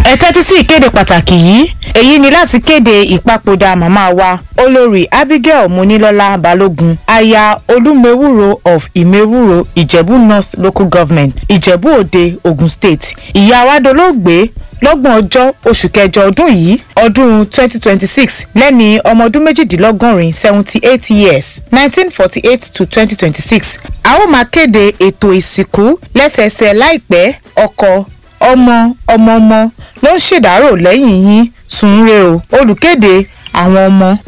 ẹ tẹ́tí sí ìkéde pàtàkì yìí èyí ni láti kéde ìpapòdà màmá wa olórí abigail munilọ́lá balógun aya olúmewúro of ìmewúro ìjẹ̀bú north local government ìjẹ̀bú òde ogun state ìyá wa dolóògbé lọ́gbọ̀n ọjọ́ oṣù kẹjọ ọdún yìí ọdún 2026 lẹ́ni ọmọ ọdún méjìdínlọ́gọ́rin 78 years 1948 to 2026 a ó máa kéde ètò ìsìnkú lẹ́sẹẹsẹ láìpẹ́ ọkọ ọmọ ọmọ ọmọ ló ń ṣèdárò lẹ́yìn yín sùnre o olùkéde àwọn ọmọ